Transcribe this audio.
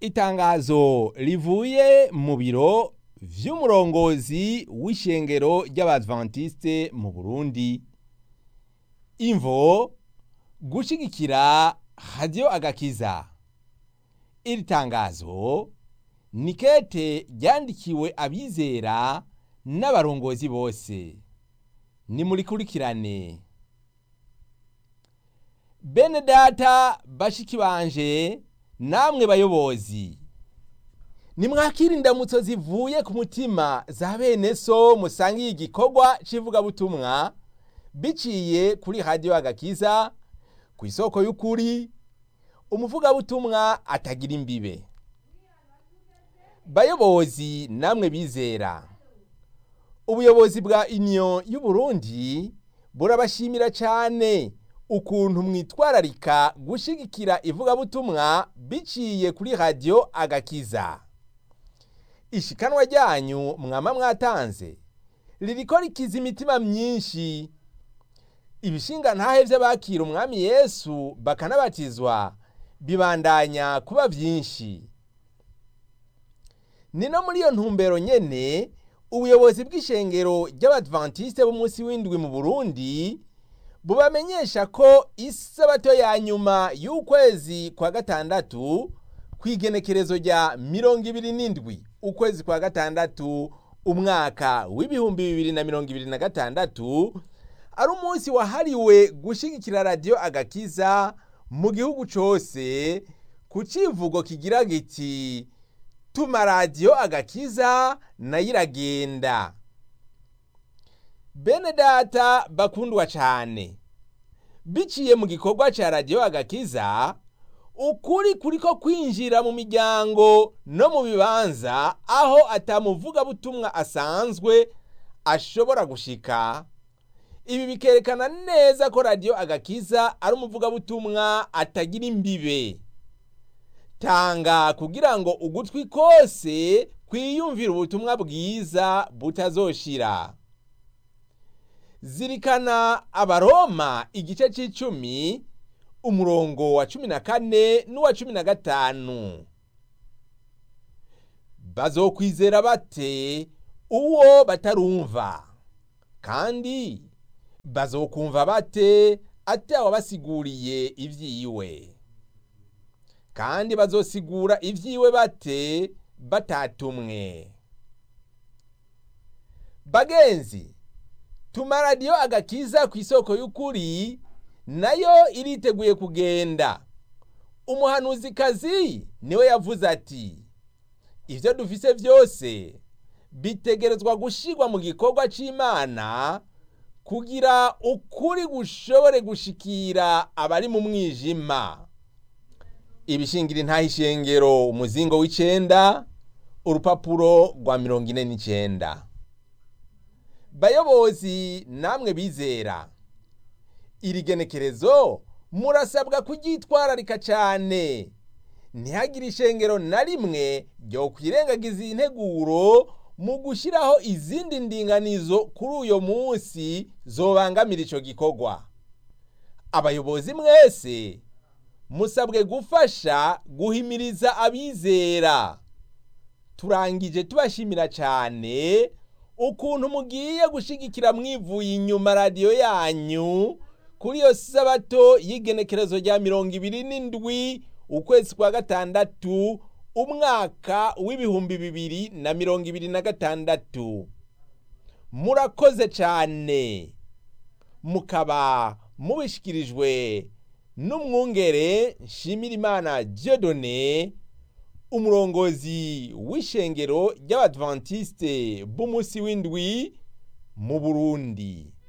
itangazo rivuye mu biro vy'umurongozi w'ishengero ry'abadventiste mu Burundi imvo gushigikira radio agakiza iri tangazo ni kete ryandikiwe abizera n'abarongozi bose nimurikurikirane bene data bashiki banje namwe bayobozi nimwakira indamutso zivuye ku mutima za bene so musangiye igikorwa c'ivugabutumwa biciye kuri radiyo agakiza ku isoko y'ukuri umuvugabutumwa atagira imbibe bayobozi namwe bizera ubuyobozi bwa union y'uburundi burabashimira cyane ukuntu mwitwararika gushigikira ivugabutumwa biciye kuri radiyo agakiza ishikanwa ryanyu mwama mwatanze ririko rikiza imitima myinshi ibishinga ntahe vy'abakira umwami yesu bakanabatizwa bibandanya kuba vyinshi ni no muri iyo ntumbero nyene ubuyobozi bw'ishengero ry'abadventiste b'umunsi w'indwi mu burundi bubamenyesha ko isabato ya nyuma y'ukwezi kwa gatandatu kw'igenekerezo rya mirongo ibiri n'indwi ukwezi kwa gatandatu umwaka w'ibihumbi bibiri na mirongo ibiri na gatandatu ari umunsi wahariwe gushigikira radiyo agakiza mu gihugu cose ku civugo kigira giti tuma radiyo agakiza nayo iragenda bene data bakundwa cyane biciye mu gikorwa cya radiyo agakiza ukuri kuriko kwinjira mu miryango no mu bibanza aho atamuvugabutumwa asanzwe ashobora gushika ibi bikerekana neza ko radiyo agakiza ari umuvugabutumwa atagira imbibe tanga kugira ngo ugutwi kose kwiyumvira ubutumwa bwiza butazoshira zirikana abaroma igice c'icumi umurongo wa cumi na kane n'uwa cumi na gatanu bazokwizera bate uwo batarumva kandi bazokumva bate atawabasiguriye ivyiwe kandi bazosigura ivyiwe bate batatumwe bagenzi tuma radiyo agakiza ku isoko y'ukuri nayo iriteguye kugenda umuhanuzikazi niwe yavuze ati ibyo dufise byose bitegerezwa gushirwa mu gikorwa c'imana kugira ukuri gushobore gushikira abari mu mwijima ibishingira intaha ishengero umuzingo w'icenda urupapuro rwa mirongo ine n'icenda bayobozi namwe bizera iri genekerezo murasabwa kuryitwararika cyane ntihagire ishengero na rimwe ryo kwirengagiza integuro mu gushyiraho izindi ndinganizo kuri uyo munsi zobangamira icyo gikorwa abayobozi mwese musabwe gufasha guhimiriza abizera turangije tubashimira cyane ukuntu mugiye gushigikira mwivuye inyuma radiyo yanyu kuri iyo sabato y'igenekerezo rya mirongo ibiri n'indwi ukwezi kwa gatandatu umwaka w'ibihumbi bibiri na mirongo ibiri na gatandatu murakoze cyane mukaba mubishikirijwe n'umwungere nshimirimana Dieudonné umurongozi w'ishengero ry'abadventiste b'umunsi w'indwi mu burundi